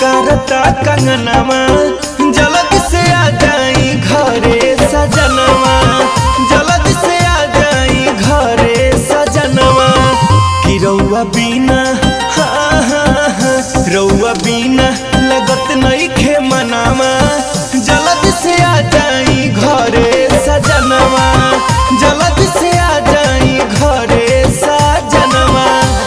पुकारता कंगनवा जल्दी से आ जाई घरे सजनवा जल्दी से आ जाई घरे सजनवा कि रउआ बिना हाँ हाँ हाँ रउआ बिना लगत नहीं खे मनावा जल्दी से आ जाई घरे सजनवा जल्दी से आ जाई घरे सजनवा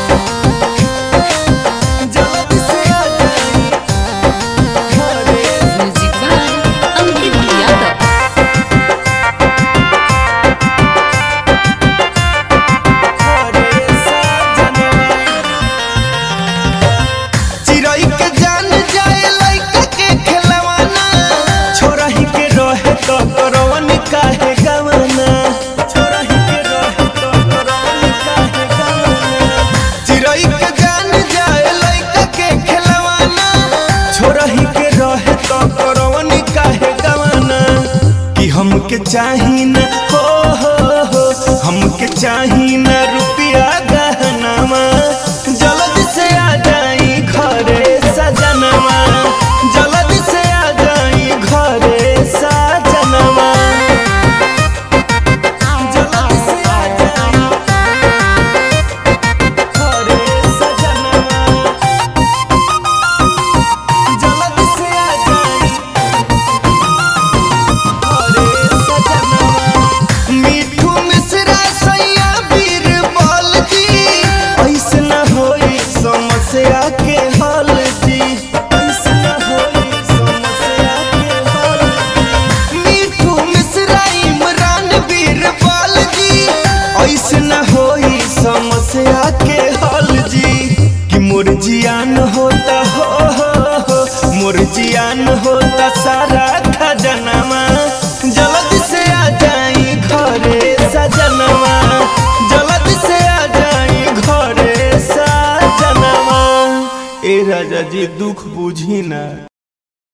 जल्दी से आ जाई घरे म्यूजिक बाय अंकित यादव घरे सजनवा चिड़ै के जान जाए लइका के खेलवाना छोरा ही के रहे तो करवन काहे गवाना छोरा ही के रहे तो करवन काहे गवाना चिड़ै के जान जाए लइका के खेलवाना छोरा ही के रहे तो करवन काहे गवाना कि हमके चाही न हो हो हो हमके चाही न रुपया गहनामा जल्दी से आ जाई घरे सजनवा जल्दी से आ जाई घरे सजनवा जल्दी से आ जाई घरे सजनवा जल्दी से आ जाई घरे सजनवा मिठू मिश्रा सैया बीरबल जी ऐसे न होई समस्या के हल जी ऐसे न होई समस्या के हल जी मिठू मिश्रा इमरान बीरबल जी ऐसे न होई समस्या के हल जी कि मोर जियान होता हो हो हो मोर जियान होता सारा खजनवा जल्दी से आ जाई घरे सजनवा जल्दी से आ जाई घरे सजनवा ए राजा जी दुख बुझी ना